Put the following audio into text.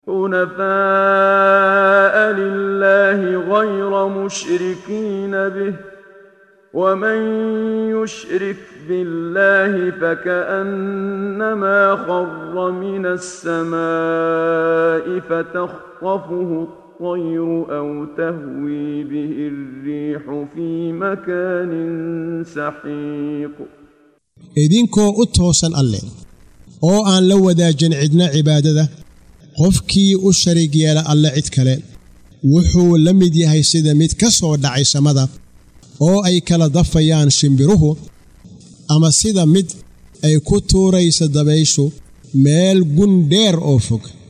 حنفاء لله غير مشركين به ومن يشرك بالله فكأنما خر من السماء فتخطفه الطير أو تهوي به الريح في مكان سحيق idinkoo u toosan alle oo aan la wadaajin cidna cibaadada qofkii u sharig yeela alle cid kale wuxuu la mid yahay sida mid ka soo dhacay samada oo ay kala dafayaan shimbiruhu ama sida mid ay ku tuuraysa dabayshu meel gun dheer oo fog